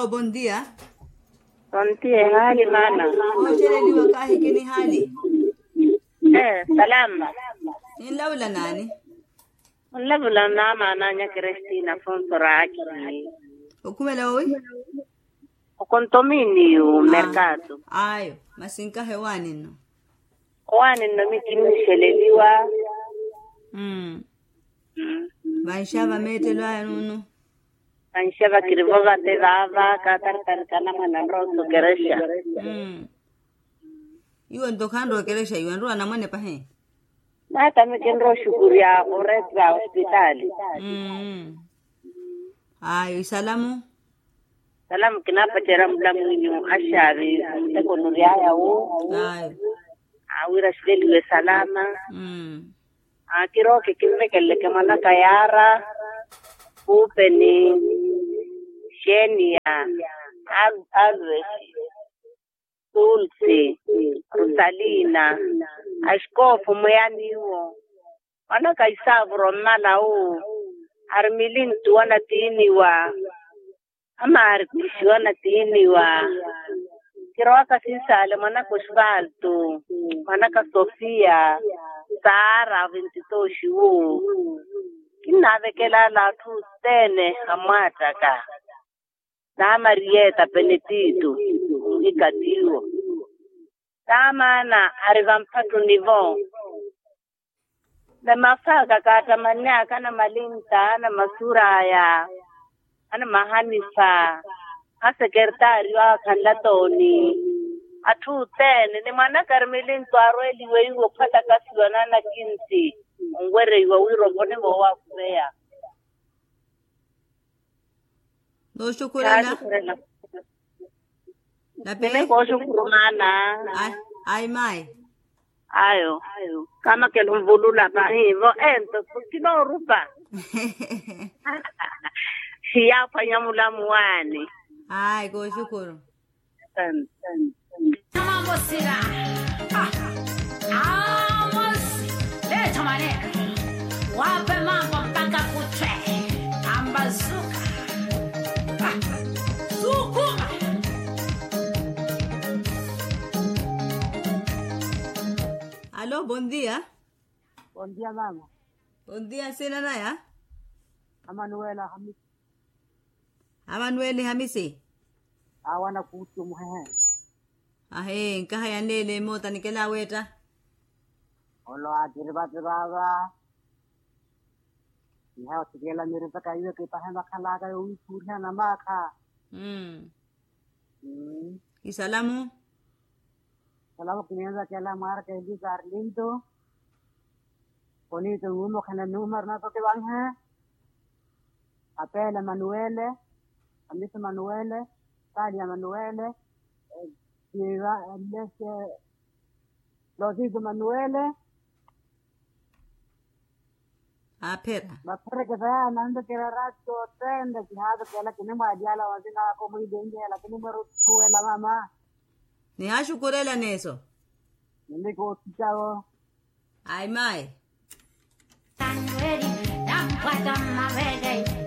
Alo, bom dia. Tontie hali mana. Ocheleliwa kahi kini hali. Eh, salama. Ni laula nani? Ulavula nama nanya Kristina Fonsoraki. Ukumela oi? Ukontomini u mercado. Ayo, masinka hewani no. Kwani nomi kimisheleliwa. Mm. Mm. Vaishava metelwa ya nunu. Anshava kirivova te vava katar kana mana roso keresha. Mm. Iwe ntokando keresha iwe nruwa na mwene pahe. Nata mikenro shukuri ya kuretwa hospitali. Mm. Ayo, isalamu. Salamu kinapa chera mla mwinyu ashavi mtekonuri haya u. Ayo. Awira shideliwe salama. Mm. akiroke kimvekeleke mana kayara kupe ni sheni ya Al- alvesi tulsi rusalina ashkofu muyaniwo mana kaisavuro mmala u arimilintu wana tiiniwa ama arikushi wana tiiniwa kiroaka sisale mwanaka osvaldo mwanaka sofia sara vintitoshi wo kinavekela lathu tene amwataka na marieta benedito ikatiwo tamana ariva mphato nivo na mafaka kata manyaka na malinta na masuraya ana mahanisa a sekretari wa khanla toni athu tene ni mwana karmelin twaro eliwe iwo phata kasiwa na na kinsi ngwere iwa wiro bone bo wa kuya No shukurela. La Tene pe. ko shukurumana Ay, ay mai. ayo kama ke lumvulula pa hivo ento kino rupa siya fanya mulamu wani Ay, go shukuru. Mambo sira. Ah. Amos. Leta maneno. Wape mambo mpaka kuchwe. Ambazuka. Ah. Sukuma. Alo, bom dia. Bom dia, mama. Bom dia, sina na ya? Amanuela Hamis Amanueli Hamisi. awana kutu muhehe. Ahe, nkaha ya nele mota nikela weta. Olo atiriba tiraba. Iha otigela mere paka iwe ke pahe makala ka ui kurha na maka. Mm. Hmm. Isalamu. Salamu kinenza kela mar ke di Carlinto. Koni to umo khana numar na to ke bang hai. Apela Manuele. Amisa Manuele. Talia Manuele. Lleva Lese. Losito Manuele. Apera. Bapere ke saya nando kira rato tende ki hado kela kini majala wazina ko muy denge la kini maru tuwe la mama Ni hashukurela neso. nindi ko chao Ay mai. Tan ready. Nam pata mavede.